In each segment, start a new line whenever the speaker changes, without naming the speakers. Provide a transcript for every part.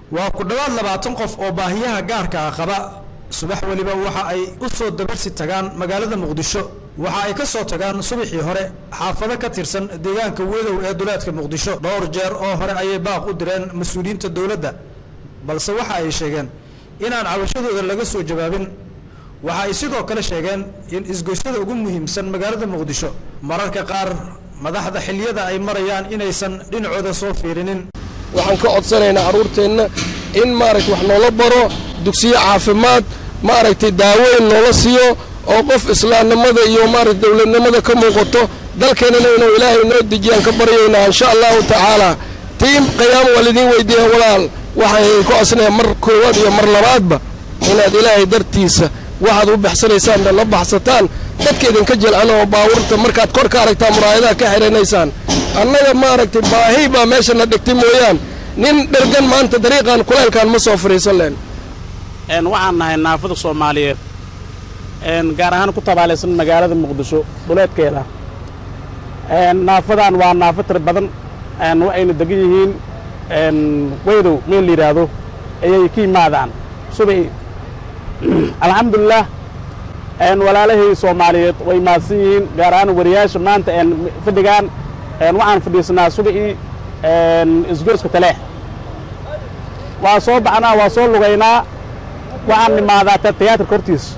waa ku dhowaad labaatan qof oo baahiyaha gaarka ah qaba subax weliba waxa ay u soo dabarsi tagaan magaalada muqdisho waxa ay ka soo tagaan subaxii hore xaafado ka tirsan deegaanka wedow ee duleedka muqdisho dhowr jeer oo hore ayay baaq u direen mas-uuliyiinta dowladda balse waxa ay sheegeen inaan cabashadooda laga soo jawaabin waxa ay sidoo kale sheegeen in isgoysyada ugu muhiimsan magaalada muqdisho mararka qaar madaxda xilliyada ay marayaan inaysan dhinacooda soo fiirinin
waxaan ka codsanaynaa carruurteenna in maaragta wax noola baro dugsiyo caafimaad maaragtay daaweyn noola siiyo oo qof islaamnimada iyo maaragta dowladnimada ka muuqato dalkeennana inuu ilaahay noo dejiyaan ka baryaynaa insha allahu tacaala tiim qiyaamo waa lidiin weydiiya walaal waxaan idinku codsanayaa mar koowaad iyo mar labaadba inaad ilaahay dartiisa waxaad u baxsanaysaanna la baxsataan dadka idinka jelcan oo baawurta markaad kor ka aragtaa muraayadaha ka xidhanaysaan annaga maaragtay baahi baa meesha na dhigtay mooyaan nin dhergan maanta dariiqan kulaylkaan ma soo fariisan leen
waxaan nahay naafada soomaaliyeed gaar ahaan ku tabaalaysan magaalada muqdisho duleedkeeda naafadan waa naafo tir badan waxayna degan yihiin weydow meel la yidhaahdo ayay ka yimaadaan subaxi alxamdulilah walaalahay soomaaliyeed way mahadsan yihiin gaar ahaan wariyaasha maanta fadhigaan waxaan fadhiisanaa subaxii isgoyska taleex waa soo baxnaa waa soo lugaynaa waxaan nimaadaa tiyaatarka hortiisa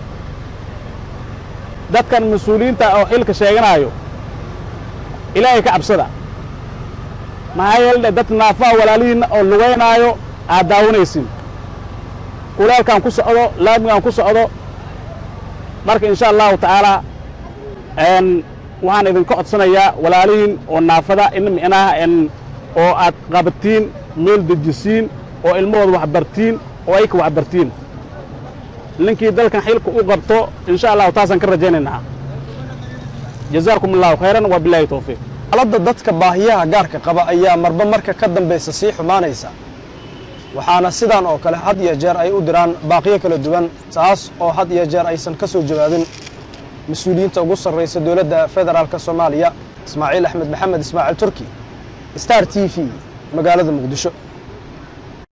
dadkan mas-uuliyiinta oo xilka sheeganaayo ilaahay ka cabsada maxaa yeele dad naafaha walaalihiinna oo lugaynaayo aad daawanaysin kulaalkaan ku socdo laamigaan ku socdo marka insha allahu tacaalaa waxaan idinka codsanayaa walaalihiin oo naafada in micnaha oo aad qabatiin meel dejisiin oo ilmahooda waxbartiin oo ayka waxbartiin ninkii dalkan xilka u qabto insha allahu taasaan ka rajaynaynaa jazaakum allahu khayran wa bilahi towfiiq
xaaladda dadka baahiyaha gaarka qaba ayaa marba marka ka dambaysa sii xumaanaysa waxaana sidaan oo kale had iyo jeer ay u diraan baaqiyo kala duwan taas oo had iyo jeer aysan ka soo jawaabin mas-uuliyiinta ugu sarraysa dowladda federaalk soomaaliya ismaaciil axmed maxamed ismaaciil turki star t v magaalada muqdisho